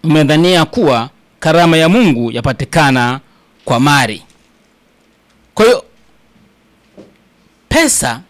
mmedhania kuwa karama ya Mungu yapatikana kwa mali. Kwa hiyo pesa,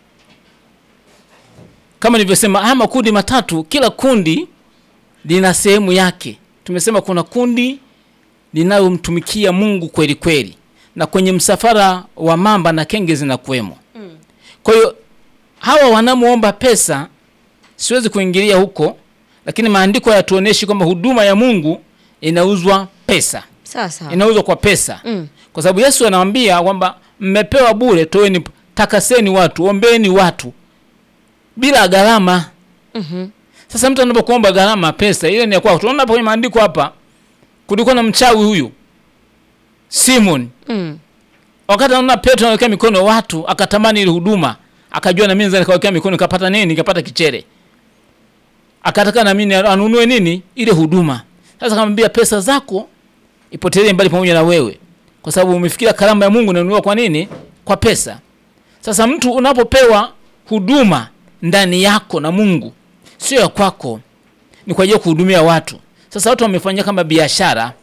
kama nilivyosema, haya makundi matatu, kila kundi lina sehemu yake. Tumesema kuna kundi linalomtumikia Mungu kweli kweli, na kwenye msafara wa mamba na kenge zinakuwemo. Kwa hiyo hawa wanamuomba pesa, siwezi kuingilia huko, lakini maandiko hayatuoneshi kwamba huduma ya Mungu inauzwa pesa, Sawa sawa. inauzwa kwa pesa Mm. kwa sababu Yesu anawaambia kwamba mmepewa bure, toeni, takaseni watu, ombeni watu bila gharama. Mhm. Sasa mtu anapokuomba gharama pesa ile ni ya kwako. Tunaona hapo kwenye maandiko hapa, kulikuwa na mchawi huyu Simon, Mm. wakati anaona Petro anawekea mikono watu, akatamani ile huduma, akajua na mimi naweza nikawekea mikono nikapata nini, nikapata kichere, akataka na mimi anunue nini ile huduma. Sasa akamwambia pesa zako ipotelee mbali pamoja na wewe, kwa sababu umefikiria karama ya Mungu inanunuliwa kwa nini? Kwa pesa. Sasa mtu unapopewa huduma ndani yako na Mungu, sio ya kwako, ni kwa ajili ya kuhudumia watu. Sasa watu wamefanyia kama biashara,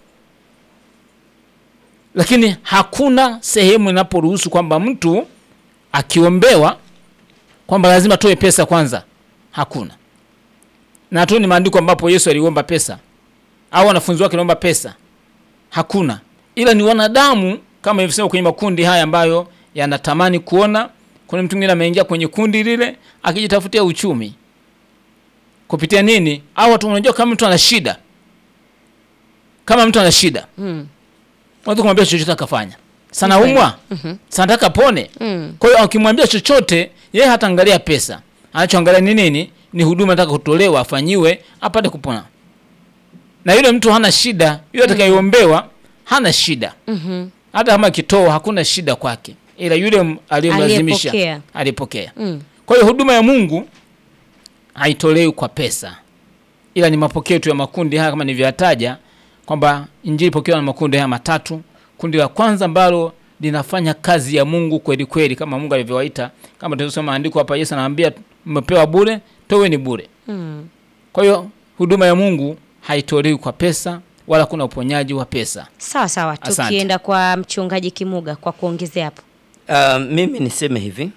lakini hakuna sehemu inaporuhusu kwamba mtu akiombewa kwamba lazima atoe pesa kwanza. Hakuna, na tu ni maandiko ambapo Yesu aliomba pesa au wanafunzi wake waliomba pesa. Hakuna, ila ni wanadamu kama ilivyosema kwenye makundi haya ambayo yanatamani kuona. Kuna mtu mwingine ameingia kwenye kundi lile akijitafutia uchumi kupitia nini? Au watu, unajua kama mtu ana shida, kama mtu ana shida Mm. unaweza kumwambia chochote akafanya. Sana Ni kweli. umwa sana taka pone. Mm. Kwa hiyo akimwambia chochote, yeye hataangalia pesa, anachoangalia ni nini? Ni huduma nataka kutolewa, afanyiwe, apate kupona. Na yule mtu hana shida, yule atakayeombewa hana shida, Mhm. hata kama akitoa hakuna shida kwake, ila yule m- aliyemlazimisha Aliyepokea. alipokea. Mm. Kwa hiyo huduma ya Mungu haitolewi kwa pesa, ila ni mapokeo tu ya makundi haya kama nilivyoyataja kwamba injili pokewa na makundi haya matatu. Kundi la kwanza ambalo linafanya kazi ya Mungu kweli kweli, kama Mungu alivyowaita, kama tulivyosoma maandiko hapa. Yesu anawaambia mmepewa bure, toweni bure. Mm. Kwa hiyo huduma ya Mungu haitolewi kwa pesa, wala kuna uponyaji wa pesa. Sawa sawa, Asante. tukienda kwa mchungaji Kimuga kwa kuongezea hapo. Uh, mimi niseme hivi,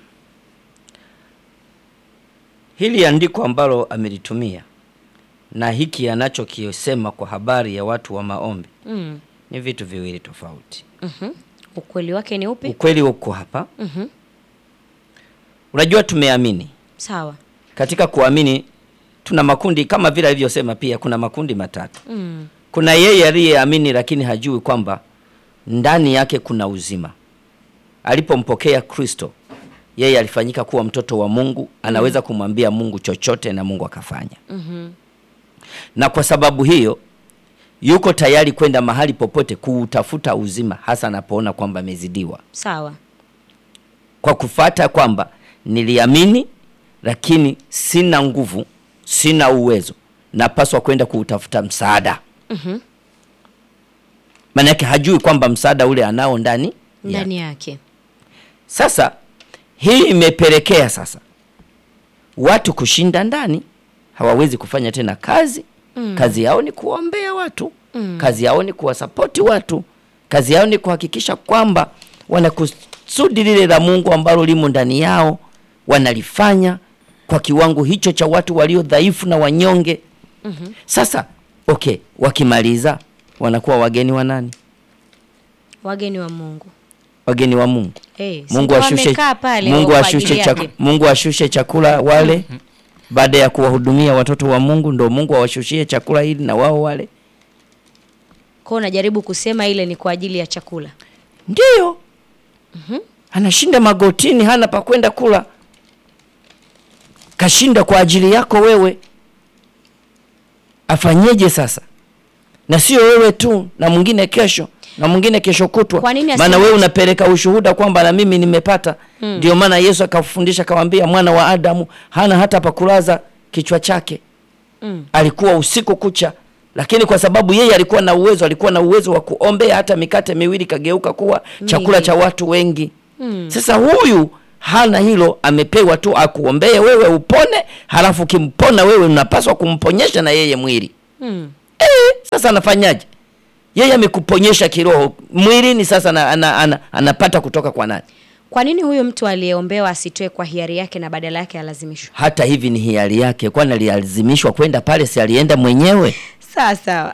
hili andiko ambalo amelitumia na hiki anachokisema kwa habari ya watu wa maombi Mm. ni vitu viwili tofauti. Mhm. Ukweli wake ni upi? Ukweli uko hapa. Mhm. Unajua, tumeamini Sawa. katika kuamini, tuna makundi kama vile alivyosema, pia kuna makundi matatu. Mm. Kuna yeye aliyeamini lakini hajui kwamba ndani yake kuna uzima. Alipompokea Kristo, yeye alifanyika kuwa mtoto wa Mungu, anaweza kumwambia Mungu chochote na Mungu akafanya. Mhm. Na kwa sababu hiyo yuko tayari kwenda mahali popote kuutafuta uzima, hasa anapoona kwamba amezidiwa, Sawa. kwa kufata kwamba niliamini, lakini sina nguvu, sina uwezo, napaswa kwenda kuutafuta msaada. Mhm. Maana yake hajui kwamba msaada ule anao ndani yake. Ndani yake. Sasa hii imepelekea sasa watu kushinda ndani, hawawezi kufanya tena kazi Mm. kazi yao ni kuombea watu Mm. kazi yao ni kuwasapoti watu, kazi yao ni kuhakikisha kwamba wanakusudi lile la Mungu ambalo limo ndani yao wanalifanya kwa kiwango hicho cha watu walio dhaifu na wanyonge. Mhm. Sasa okay, wakimaliza wanakuwa wageni wa nani? Wageni wa Mungu. Wageni wa Mungu. Eh, si Mungu ndio ashushe, wamekaa pale Mungu kwa ajili ashushe, yake. chaku, Mungu ashushe chakula wale baada ya kuwahudumia watoto wa Mungu, ndo Mungu awashushie chakula ili na wao wale. Kwa hiyo najaribu kusema ile ni kwa ajili ya chakula. Ndiyo. Anashinda magotini, hana pa kwenda kula, kashinda kwa ajili yako wewe. Afanyeje sasa? Na sio wewe tu, na mwingine kesho, na mwingine kesho kutwa. Kwa nini Maana aseme- wewe unapeleka ushuhuda kwamba na mimi nimepata. Ndio maana Yesu akafundisha akamwambia, mwana wa Adamu hana hata pa kulaza kichwa chake Mm. alikuwa usiku kucha, lakini kwa sababu yeye alikuwa na uwezo, alikuwa na uwezo wa kuombea hata mikate miwili kageuka kuwa chakula Mingi. cha watu wengi. Mm. Sasa huyu hana hilo, amepewa tu akuombee wewe upone, halafu ukimpona wewe unapaswa kumponyesha na yeye mwili. Mm. eh, sasa anafanyaje yeye amekuponyesha kiroho mwilini sasa ana, ana, ana, anapata kutoka kwa nani Kwa nini huyu mtu aliyeombewa asitoe kwa hiari yake na badala yake alazimishwe? hata hivi ni hiari yake kwani alilazimishwa kwenda pale si alienda mwenyewe Sawa sawa.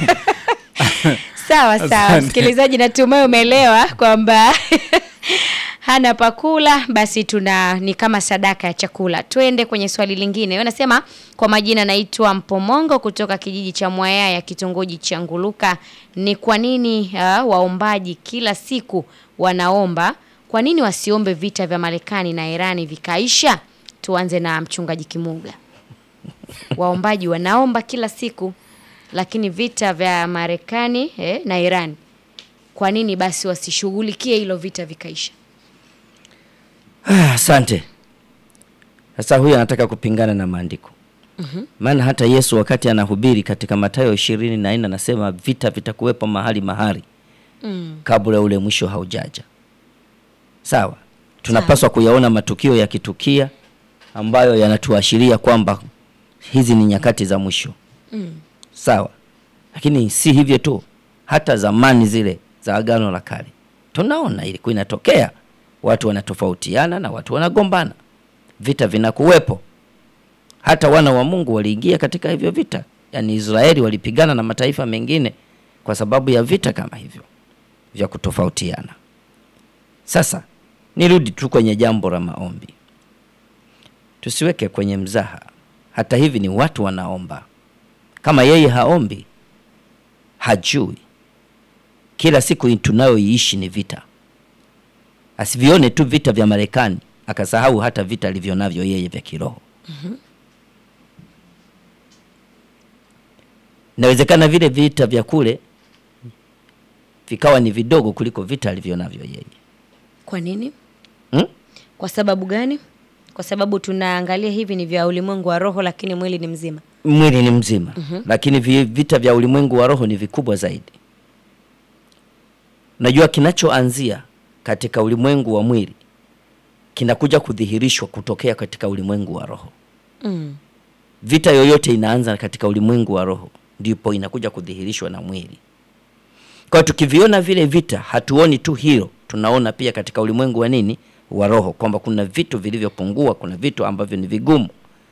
sawa sawa, Asante. msikilizaji, natumai umeelewa kwamba hana pakula, basi tuna ni kama sadaka ya chakula. Twende kwenye swali lingine. Wanasema kwa majina, naitwa Mpomongo kutoka kijiji cha Mwayaya, kitongoji cha Nguluka. Ni kwa nini uh, waombaji kila siku wanaomba? Kwa nini wasiombe vita vya Marekani na Irani vikaisha? Tuanze na mchungaji Kimuga. Waombaji wanaomba kila siku, lakini vita vya Marekani eh, na Iran, kwa nini basi wasishughulikie hilo vita vikaisha? Ah, asante sasa huyu anataka kupingana na maandiko maana hata yesu wakati anahubiri katika matayo ishirini na nne anasema vita vitakuwepo mahali mahali Mm. kabla ule mwisho haujaja sawa tunapaswa kuyaona matukio yakitukia ambayo yanatuashiria kwamba hizi ni nyakati za mwisho Mm. sawa lakini si hivyo tu hata zamani zile za agano la kale tunaona ilikuwa inatokea watu wanatofautiana na watu wanagombana vita vinakuwepo hata wana wa mungu waliingia katika hivyo vita yaani israeli walipigana na mataifa mengine kwa sababu ya vita kama hivyo vya kutofautiana sasa nirudi tu kwenye jambo la maombi tusiweke kwenye mzaha hata hivi ni watu wanaomba kama yeye haombi hajui kila siku tunayoiishi ni vita asivione tu vita vya marekani akasahau hata vita alivyo navyo yeye vya kiroho inawezekana vile vita vya kule vikawa ni vidogo kuliko vita alivyo navyo yeye Kwa nini? hmm? Kwa sababu gani? Kwa sababu tunaangalia hivi ni vya ulimwengu wa roho, lakini mwili ni mzima. mwili ni mzima lakini vi- vita vya ulimwengu wa roho ni vikubwa zaidi unajua kinachoanzia katika ulimwengu wa mwili kinakuja kudhihirishwa kutokea katika ulimwengu wa roho Mm. vita yoyote inaanza katika ulimwengu wa roho ndipo inakuja kudhihirishwa na mwili kwa hiyo tukiviona vile vita hatuoni tu hilo tunaona pia katika ulimwengu wa nini wa roho kwamba kuna vitu vilivyopungua kuna vitu ambavyo ni vigumu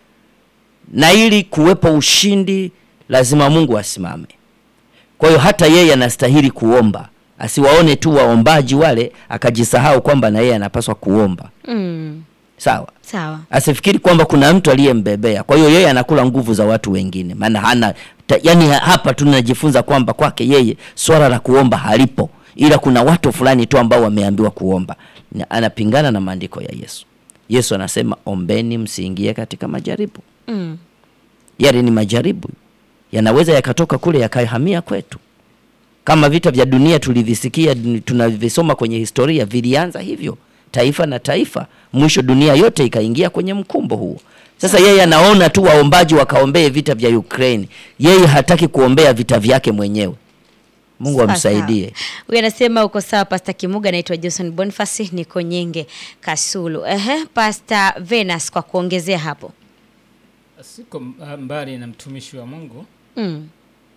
na ili kuwepo ushindi lazima mungu asimame kwa hiyo hata yeye anastahili kuomba asiwaone tu waombaji wale akajisahau kwamba na yeye anapaswa kuomba Mm. sawa Sawa. asifikiri kwamba kuna mtu aliyembebea kwa hiyo yeye anakula nguvu za watu wengine maana hana ta, yani hapa tunajifunza kwamba kwake yeye swala la kuomba halipo ila kuna watu fulani tu ambao wameambiwa kuomba Na anapingana na maandiko ya yesu yesu anasema ombeni msiingie katika majaribu Mm. yale ni majaribu yanaweza yakatoka kule yakahamia kwetu kama vita vya dunia tulivisikia dun- tunavisoma kwenye historia vilianza hivyo taifa na taifa mwisho dunia yote ikaingia kwenye mkumbo huo sasa yeye anaona tu waombaji wakaombee vita vya ukraine yeye hataki kuombea vita vyake mwenyewe mungu Sawa, amsaidie sawa. Huyu anasema uko sawa Pasta Kimuga, naitwa Jason Boniface, niko Nyenge Kasulu. Ehe, Pasta Venus kwa kuongezea hapo. Siko mba- mbali na mtumishi wa Mungu Mm.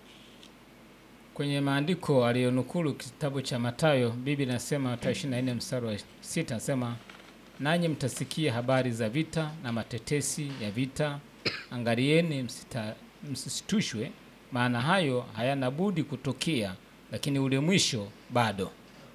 kwenye maandiko aliyonukulu kitabu cha Mathayo, Biblia inasema Mathayo 24 mstari wa 6 nasema, nanyi mtasikia habari za vita na matetesi ya vita, angalieni msita- msisitushwe, maana hayo hayana budi kutokea, lakini ule mwisho bado.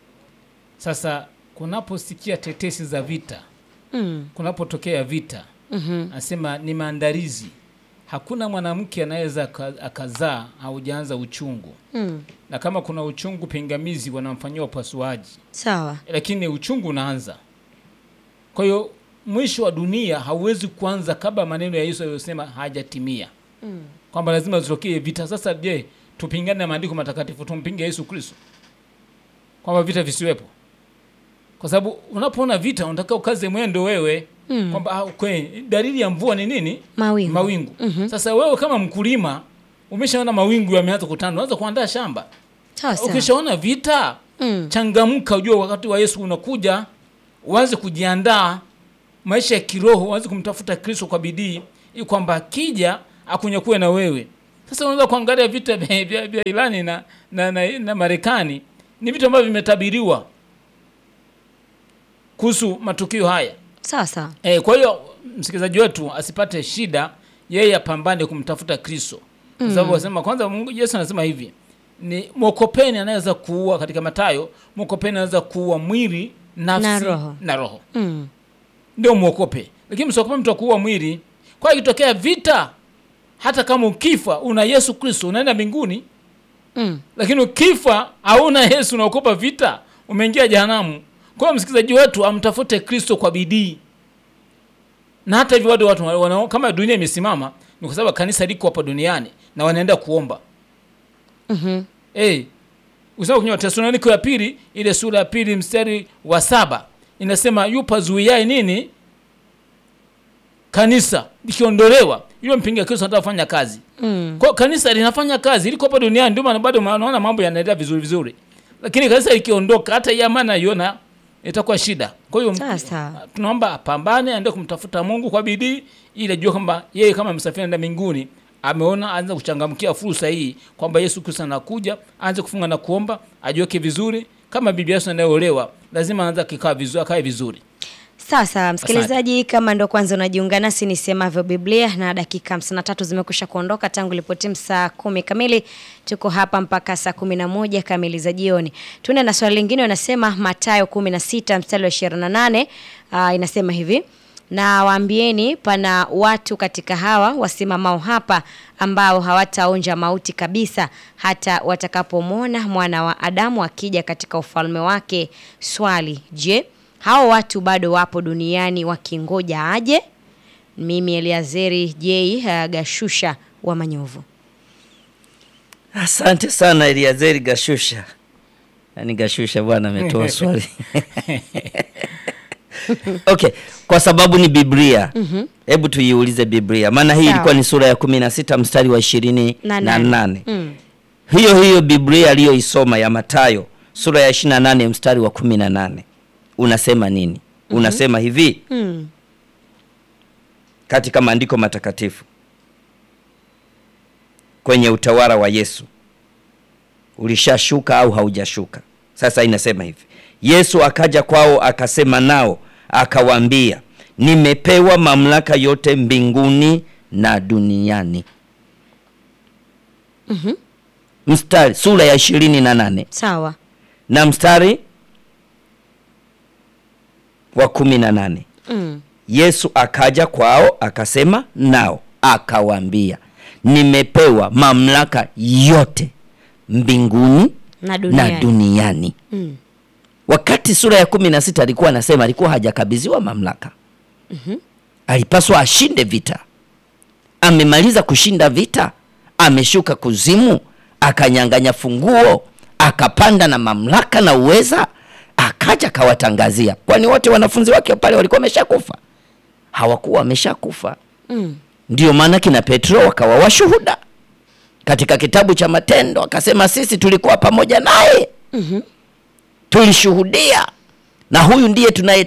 Sasa kunaposikia tetesi za vita, Mm. kunapotokea vita Mhm. anasema ni maandalizi. Hakuna mwanamke anaweza aka- akazaa haujaanza uchungu, Mm. na kama kuna uchungu pingamizi wanamfanyia upasuaji, Sawa. lakini uchungu unaanza. Kwa hiyo mwisho wa dunia hauwezi kuanza kabla maneno ya Yesu aliyosema hajatimia, Mm. kwamba lazima zitokee vita. Sasa je, tupingane na maandiko matakatifu, tumpinge Yesu Kristo kwamba vita visiwepo? Kwa sababu unapoona vita unataka ukaze mwendo wewe Mm. kwamba ah, kwe, dalili ya mvua ni nini? Mawingu. Mawingu. Mhm. Sasa wewe kama mkulima umeshaona mawingu yameanza kutanda, unaanza kuandaa shamba. Sawa sawa. Ukishaona vita, Mm. changamka, ujue wakati wa Yesu unakuja, uanze kujiandaa maisha ya kiroho, uanze kumtafuta Kristo kwa bidii, ili kwamba akija akunyakue na wewe. Sasa unaweza kuangalia vita vya, vya, vya Irani na, na, na, na Marekani ni vitu ambavyo vimetabiriwa kuhusu matukio haya. Sawa sawa. E, kwa hiyo msikilizaji wetu asipate shida, yeye apambane kumtafuta Kristo kwa sababu wasema kwanza, Mungu Yesu anasema hivi ni mwokopeni anaweza kuua, katika Mathayo mwokopeni anaweza kuua mwili, nafsi Na roho. na roho. Mm. ndio mwokope, lakini msiokope mtu akuua mwili. Kwa hiyo ikitokea vita, hata kama ukifa una Yesu Kristo unaenda mbinguni, Mm. lakini ukifa hauna Yesu unaokopa vita, umeingia jehanamu. Kwa hiyo msikilizaji wetu amtafute Kristo kwa bidii, na hata hivyo watu watu wana, kama dunia imesimama ni kwa sababu kanisa liko hapa duniani na wanaenda kuomba Mhm. hey, usema kwenye Watesalonike ya pili ile sura ya pili mstari wa saba inasema yupazuiaye nini kanisa likiondolewa, yule mpinga Kristo anataka kufanya kazi Mm. kwa hiyo kanisa linafanya kazi liko hapa duniani, ndio maana bado unaona mambo yanaendelea vizuri vizuri, lakini kanisa likiondoka, hata hii amani naiona itakuwa shida. Kwa hiyo Sawa sawa. tunaomba apambane, aende kumtafuta Mungu kwa bidii, ili ajue kwamba yeye kama msafiri anaenda mbinguni. Ameona aanze kuchangamkia fursa hii kwamba Yesu Kristo anakuja, aanze kufunga na kuomba, ajiweke vizuri. Kama bibi Yesu anayeolewa lazima aanze kikaa vizuri, akae vizuri. Sawa sawa, msikilizaji, kama ndo kwanza unajiunga nasi, nisemavyo Biblia, na dakika 53 zimekwisha kuondoka tangu ilipotimu saa kumi kamili. Tuko hapa mpaka saa kumi na moja kamili za jioni. Tuende na swali lingine, wanasema Mathayo 16 mstari wa 28, uh, inasema hivi na waambieni, pana watu katika hawa wasimamao hapa ambao hawataonja mauti kabisa hata watakapomwona mwana wa Adamu akija katika ufalme wake. Swali, je, hao watu bado wapo duniani wakingoja aje? Mimi Eliazeri J uh, Gashusha wa Manyovu. Asante sana Eliazeri Gashusha. Yaani Gashusha bwana ametoa swali. Okay, kwa sababu ni Biblia. Hebu tuiulize Biblia. Maana hii Sawa. ilikuwa ni sura ya kumi na sita mstari wa ishirini Na na nane. nane. Mm. Hiyo hiyo Biblia aliyoisoma ya Mathayo sura ya 28 mstari wa 18. Unasema nini? Unasema hivi Mm. katika maandiko matakatifu kwenye utawala wa Yesu ulishashuka au haujashuka? Sasa inasema hivi, Yesu akaja kwao akasema nao akawaambia, nimepewa mamlaka yote mbinguni na duniani. Mstari sura ya ishirini na nane Sawa. na mstari wa kumi na nane. Mm. Yesu akaja kwao akasema nao akawaambia, nimepewa mamlaka yote mbinguni Na duniani. na duniani. Mm. Wakati sura ya kumi na sita alikuwa anasema alikuwa hajakabidhiwa mamlaka. Alipaswa ashinde vita. Amemaliza kushinda vita, ameshuka kuzimu, akanyang'anya funguo, akapanda na mamlaka na uweza, akaja akawatangazia. Kwani wote wanafunzi wake pale walikuwa wameshakufa? Hawakuwa wameshakufa. Mm. Ndio maana kina Petro wakawa washuhuda katika kitabu cha Matendo, akasema sisi tulikuwa pamoja naye tulishuhudia, na huyu ndiye tunaye